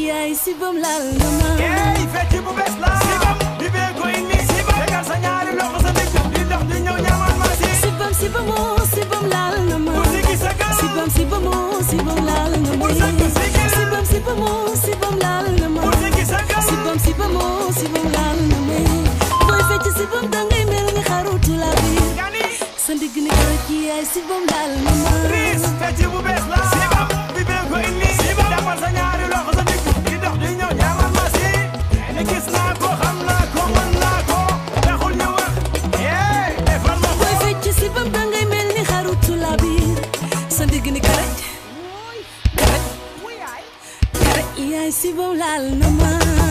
yaay si bam laal na ma ey fecc bu bees la sibam bi bee ko indi sibam tegal sa ñaari loxo sa ndigg di dox di ñëw ñaamaan ma si si bam si bam oo si bam laal na ma bu sigi sa gal si bam si bam oo si bam laal na ma Bul sëgg sigil. si bam si bam oo si bam laal na ma bu sigi sa gal si bam si bam oo si bam laal na ma booy fecc si bam dangay mel ni xarutu la biir gani sa ndigg ni kara ci yaay si bam laal na ma riis fecc bu bees la sibam bi bee ko indi sibam defal sa ñaari loxo sa ndigg di dox di ñëw ñaamaan ma si ni gis naa ko xam naa ko mën naa ko taxul ñu wax ey defal ma ko booy fecc si bam dangay mel ni xarutu la biir sa ndigg ni kara kara kara yaay si bam laal na ma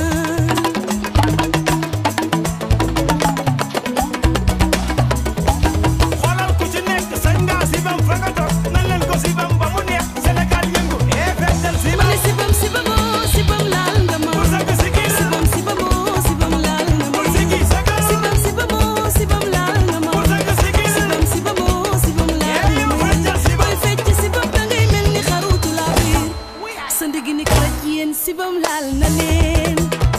xoolal ku ci nekk sañ nga sibam fa nga toog nan leen ko sibam ba mu neex Sénégal yëngu eh feccal ma sibam ne sibam sibam oo sibam laal nga ma bu sëgg sigil sibam sibam oo sibam laal nga ma bu sigi sa gal sibam sibam oo sibam laal nga ma bu sëgg sigil sibam sibam oo sibam laal Eh, nga ma feccal sibam. booy fecc sibam dangay mel ni xarutu la biir sa ndigg ni karaj yéen sibam laal na leen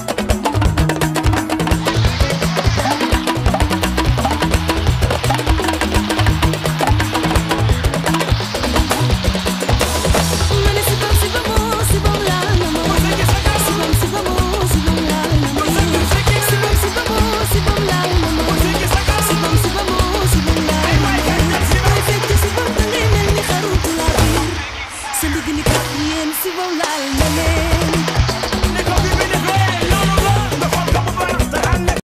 ma ne sibam sibam oo sibam laal nga ma bu sigi sa gal sibam sibam oo sibam laal nga ma bu sëgg sigil sibam sibam oo sibam laal nga ma bu sigi sa gal sibam sibam oo sibam laal ay waay feccal sibam booy fecc sibam dangay mel ni xarutu la biir sa ndigg ni kat yéen sibam laal na leen